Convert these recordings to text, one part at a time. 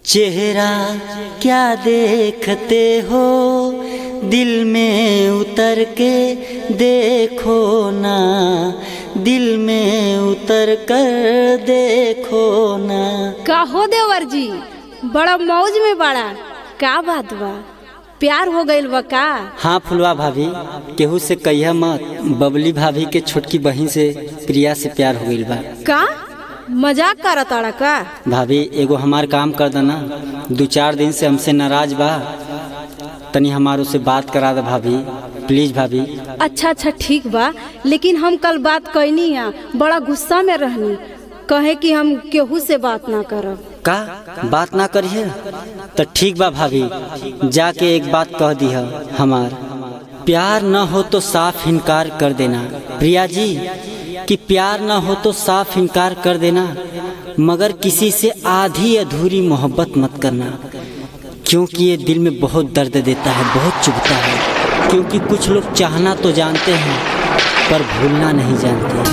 चेहरा क्या देखते हो दिल में उतर के देखो ना दिल में उतर कर देखो ना का हो देवर जी बड़ा मौज में बड़ा का बात बा प्यार हो गइल बा का हाँ फुलवा भाभी केहू से कहिया मत बबली भाभी के छोटकी बहन से प्रिया से प्यार हो गइल बा का मजाक करत ताड़ा का भाभी एगो हमार काम कर देना दो चार दिन से हमसे नाराज बा तनी हमारो से बात करा दे भाभी प्लीज भाभी अच्छा अच्छा ठीक बा लेकिन हम कल बात कैनी है बड़ा गुस्सा में रहनी कहे कि हम केहू से बात ना करब का बात ना करिए तो ठीक बा भाभी जाके एक बात कह दी है हमार प्यार न हो तो साफ इनकार कर देना प्रिया जी कि प्यार न हो तो साफ इनकार कर देना मगर किसी से आधी अधूरी मोहब्बत मत करना क्योंकि ये दिल में बहुत दर्द देता है बहुत चुभता है क्योंकि कुछ लोग चाहना तो जानते हैं पर भूलना नहीं जानते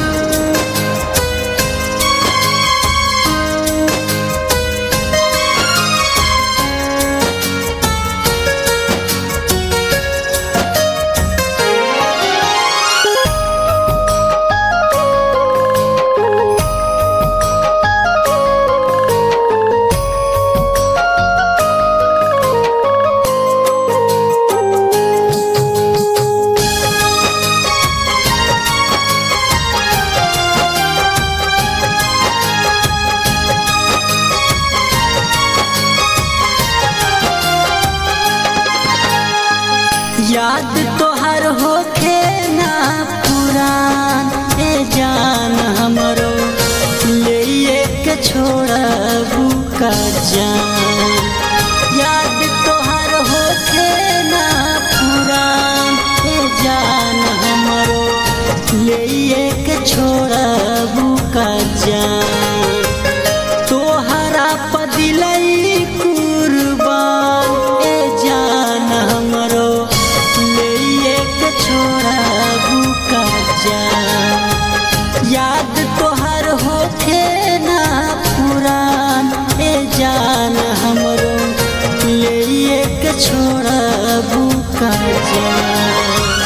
याद तो हर होखे ना पुरान ए जान हमरो ले के छोड़बू का जान याद तो हर होखे ना पुरान ए जान हमरो ले के छोड़बू का जान तोहरा पदिलई कुर्बान ए जान हमरो ले के छोड़बू का जान याद तोहर होखे ना पुरान ए जान हमरो ले के छोड़बू का जान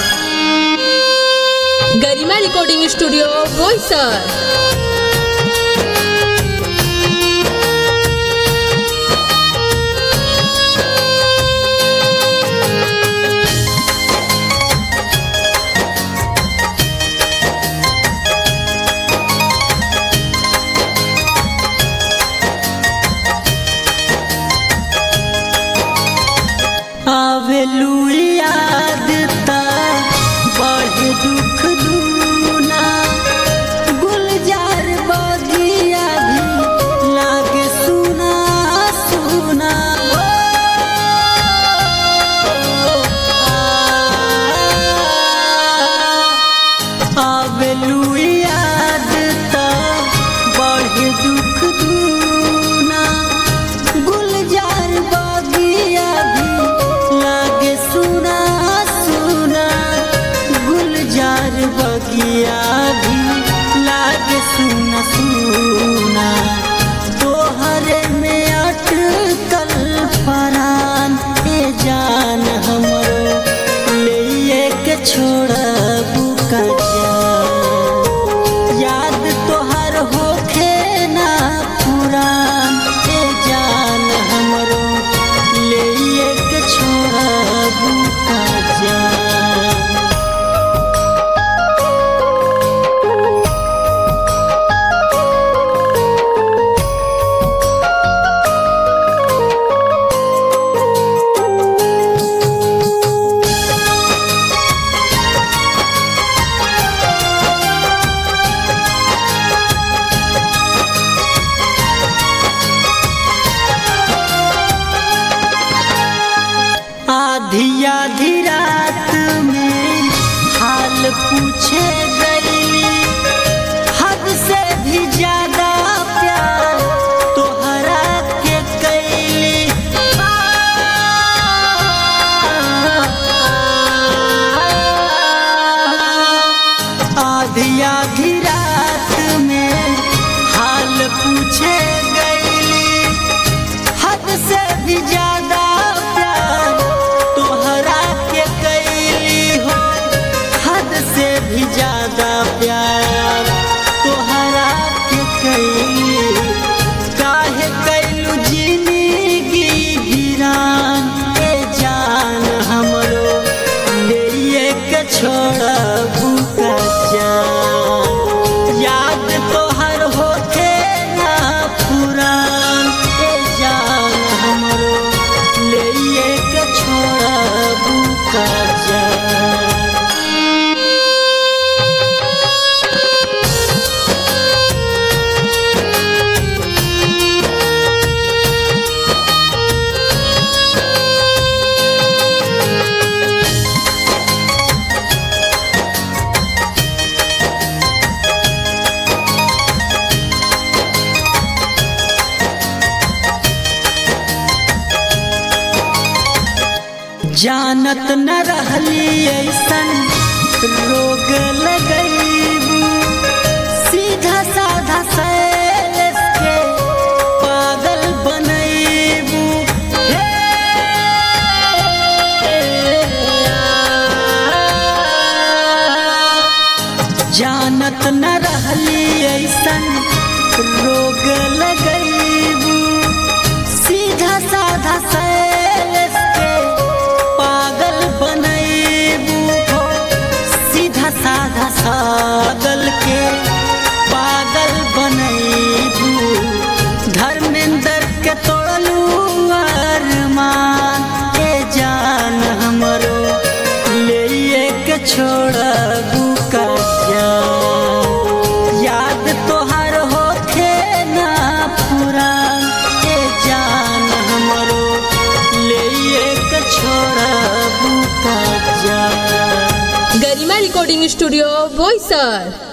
गरिमा रिकॉर्डिंग स्टूडियो बोईसर आवेलू याद ता बढ़े दुख दूना गुलजार बगिया भी लागे सुना सुना आवेलू याद ता बढ़े दुख दूना गुलजार बगिया भी लागे सुना जानत न रहली ऐसन रोग लगैबू सीधा साधा सैलेस के पागल बनैबू हे जानत न रहली ऐसन रोग लगैबू सीधा साधा सैलेस के पागल बनैबू हो सीधा साधा सागल के पागल बनैबू धर्मेंद्र के तोड़लू अरमान के जान हमरो ले के छोड़बू का जान याद तोहर होखे ना पुरान के जान हमरो ले के छोड़बू का जान गरिमा रिकॉर्डिंग स्टूडियो बोईसर